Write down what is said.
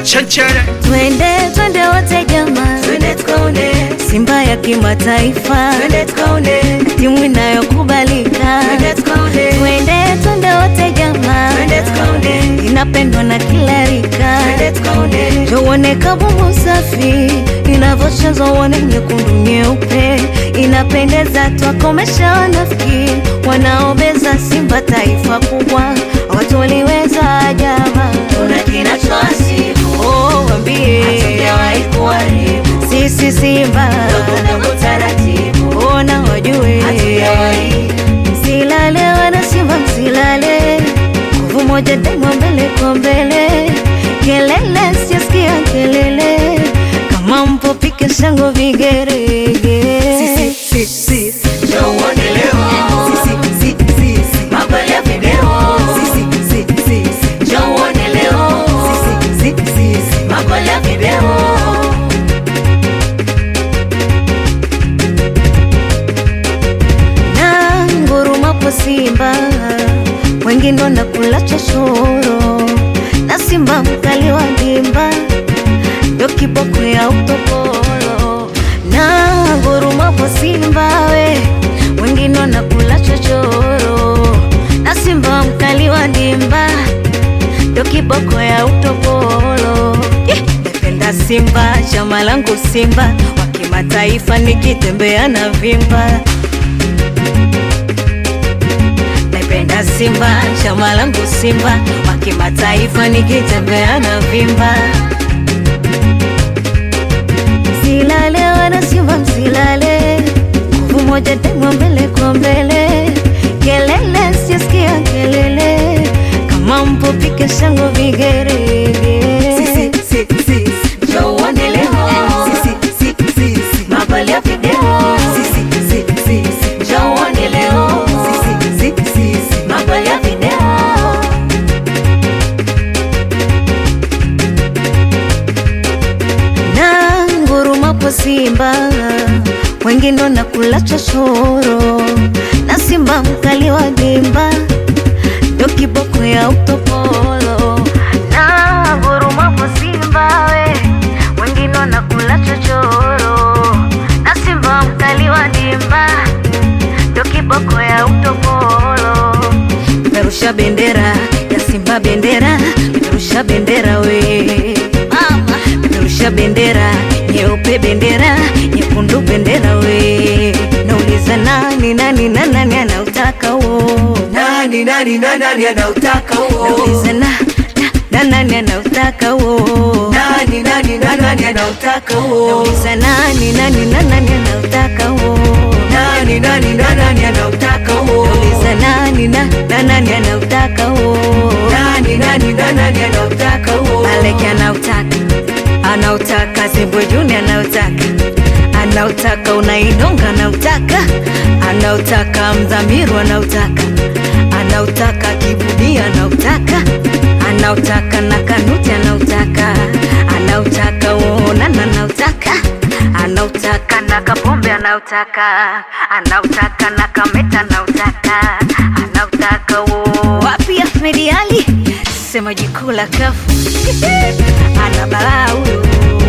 Chanchere. Twende twende wote jamaa, Twende tukaone, Simba ya kimataifa, twende tukaone, timu inayokubalika. twende tukaone, Twende twende wote jamaa, twende tukaone, inapendwa na kila rika. twende tukaone, Tuone kabumu safi inavyochezwa, uone nyekundu nyeupe, inapendeza. Twakomesha wanafiki wanaobeza Simba taifa kubwa, watu waliweza jama. tuna kinachowasibu, Oh, wambie hatujawahi kuharibu, sisi Simba dogo dogo taratibu, ona wajue, hatujawahi msilale wana Simba, msilale, nguvu moja daima, mbele kwa mbele, kelele siasikia kelele, kama mpo pike shango vigerege, Njoo uone leo, magoli ya video, njoo uone leo, magoli ya video. na ngurumapo Simba, wengine wanakula chochoro, na Simba mkali wa dimba ndo kiboko ya utopolo. Na ngurumapo Simba we, wengine wanakula chochoro, na Simba mkali wa dimba ndo kiboko ya utopolo. Eh, Napenda Simba, chama langu Simba, wa kimataifa nikitembea na vimba Naipenda Simba, chama langu Simba, wa kimataifa nikitembea na vimba. Msilale wana Simba, msilale, nguvu moja daima, mbele kwa mbele, kelele siasikia kelele, kama mpo pike shango vigerege. Njoo uone leo, magoli ya video, njoo uone leo, magoli ya video. na ngurumapo Simba, wengine wanakula chochoro, na Simba mkali wa dimba ndo kiboko ya utopolo. Na ngurumapo Simba we, wengine wanakula chochoro, na Simba mkali wa dimba ndo kiboko ya utopolo. Peperusha bendera ya Simba, bendera peperusha bendera we mama, peperusha bendera nyeupe, bendera nyekundu, bendera we. Nauliza nani nani na nani anautaka huo? Nani nani na nani anautaka huo? Nauliza na na na nani anautaka huo? Nani nani na nani anautaka huo? Nauliza nani nani na nani anautaka huo? Nani nani na nani anautaka huo? Nauliza nani na na nani anautaka huo? Nani nani na nani anautaka huo? Maleki anautaka, anautaka Zimbwe Juni anautaka, anautaka Unaidonga anautaka, anautaka Mdhamiru anautaka, anautaka Kibudi anautaka, anautaka na Kanuti anautaka, anautaka Uonana anautaka, anautaka na Kapombe anautaka, anautaka na Kameta anautaka, anautaka wo wapi Ahmed Ali sema jikula kafu ana balaa huyo